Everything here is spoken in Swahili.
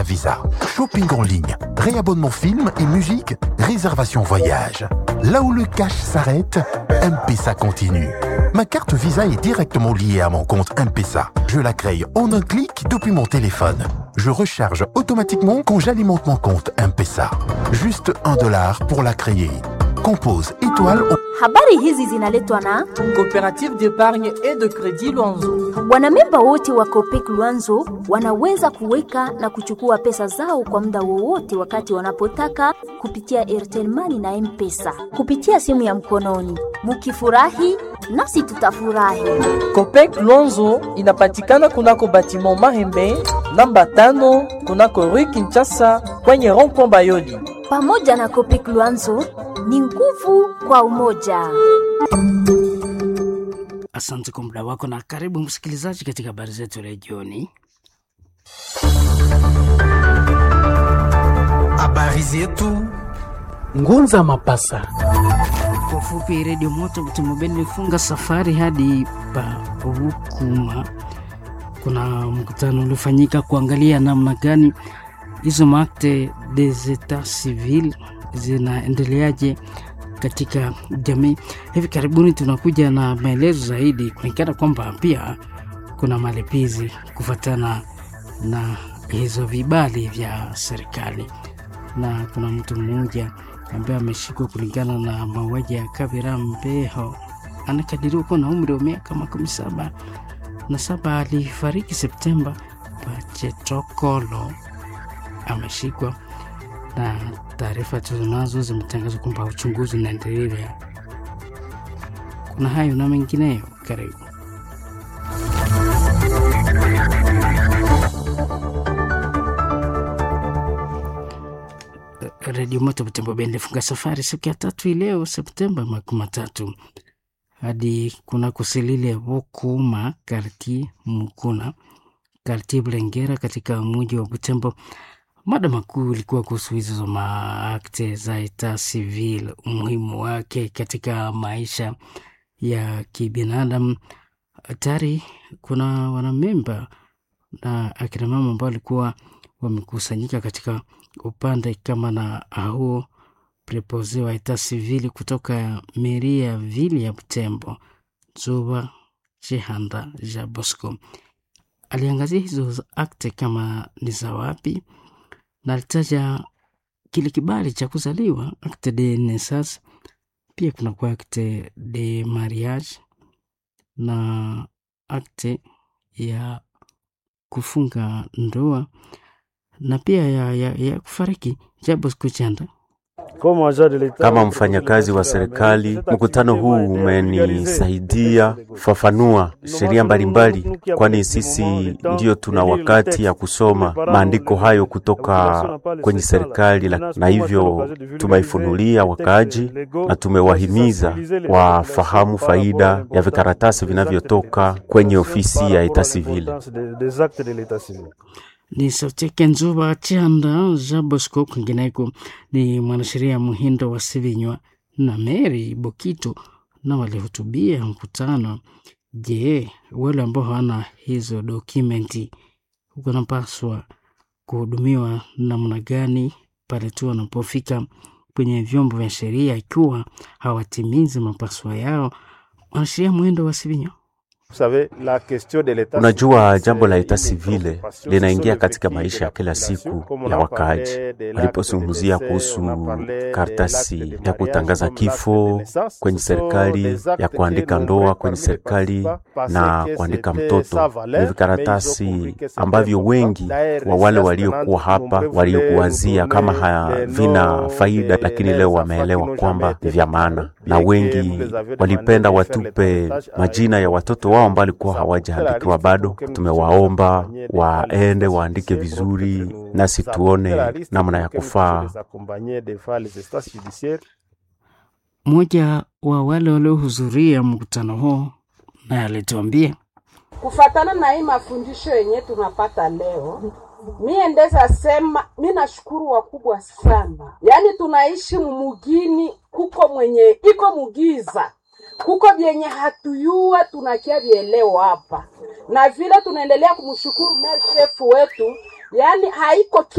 Visa. Shopping en ligne, réabonnement film et musique, réservation voyage. Là où le cash s'arrête, M-Pesa continue. Ma carte Visa est directement liée à mon compte M-Pesa. Je la crée en un clic depuis mon téléphone. Je recharge automatiquement quand j'alimente mon compte M-Pesa. Juste un dollar pour la créer. Compose étoile au... Habari hizi zinaletwa na Coopérative d'épargne et de crédit Luanzo. wanamemba wote wa Copec Luanzo wanaweza kuweka na kuchukua pesa zao kwa muda wowote wakati wanapotaka kupitia Airtel Money na M-Pesa kupitia simu ya mkononi. Mukifurahi nasi tutafurahi. Copec Luanzo inapatikana kunako batiment Mahembe namba tano kunako Rue Kinshasa kwenye rond-point Bayoli. Pamoja na Copec Luanzo ni nguvu kwa umoja. Asante kwa muda wako na karibu msikilizaji katika habari zetu leo jioni. Habari zetu Ngunza Mapasa. Kwa ufupi, redio moto Butemobeni ilifunga safari hadi Pavukuma. Kuna mkutano uliofanyika kuangalia namna gani hizo maakte des etats civil zinaendeleaje katika jamii. Hivi karibuni tunakuja na maelezo zaidi, kulingana kwamba pia kuna malipizi kufuatana na hizo vibali vya serikali, na kuna mtu mmoja ambaye ameshikwa kulingana na mauaji ya Kabira Mbeho, anakadiriwa kuwa na umri wa miaka makumi saba na saba. Alifariki Septemba. Pachetokolo ameshikwa na taarifa tulizonazo zimetangaza kwamba uchunguzi unaendelea. Kuna hayo na mengineyo, karibu. Redio Moto Butembo Bendi ilifunga safari siku ya tatu hii leo Septemba makumi matatu hadi kuna kusilile Vokuma karti Mukuna karti Bulengera katika mji wa Butembo. Mada makuu ilikuwa kuhusu hizo maakte za eta civil, umuhimu wake katika maisha ya kibinadamu. Tayari kuna wanamemba na akina mama ambao walikuwa wamekusanyika katika upande kama na huo prepose wa eta civil kutoka meri ya vili ya Butembo, Zuba Chihanda ja Bosco aliangazia hizo akte kama ni za wapi na alitaja kile kibali cha kuzaliwa acte de naissance, pia kuna kwa acte de mariage na acte ya kufunga ndoa na pia ya, ya, ya kufariki. Jabo sikuchanda Kama mfanyakazi wa serikali, mkutano huu umenisaidia kufafanua sheria mbalimbali, kwani sisi ndio tuna wakati ya kusoma maandiko hayo kutoka kwenye serikali, la- na hivyo tumeifunulia wakaaji na tumewahimiza wafahamu faida ya vikaratasi vinavyotoka kwenye ofisi ya eta civile. ni sauti yake Nzuba Chanda Jean Bosco. Kwingineko ni mwanasheria Muhindo wa Sivinywa na Mary Bokito na walihutubia mkutano. Je, wale ambao hawana hizo dokumenti wanapaswa kuhudumiwa namna gani pale tu wanapofika kwenye vyombo vya sheria ikiwa hawatimizi mapaswa yao? Mwanasheria Muhindo wa Sivinywa Unajua, jambo la eta civile linaingia katika maisha ya kila siku ya wakaaji. Walipozungumzia kuhusu karatasi ya kutangaza kifo kwenye serikali, ya kuandika ndoa kwenye serikali na kuandika mtoto, ni vikaratasi ambavyo wengi wa wale waliokuwa hapa waliokuwazia kama havina faida, lakini leo wameelewa kwamba ni vya maana, na wengi walipenda watupe majina ya watoto wao ambao walikuwa hawajaandikiwa bado. Tumewaomba waende waandike vizuri, nasi tuone namna ya kufaa. Mmoja wa wale waliohudhuria mkutano huo naye alituambia kufatana na hii mafundisho yenye tunapata leo, mie ndeza sema mi nashukuru wakubwa sana, yaani tunaishi mumugini kuko mwenye iko mugiza kuko vyenye hatuyua tunakia vieleo hapa, na vile tunaendelea kumshukuru mer chef wetu, yaani haiko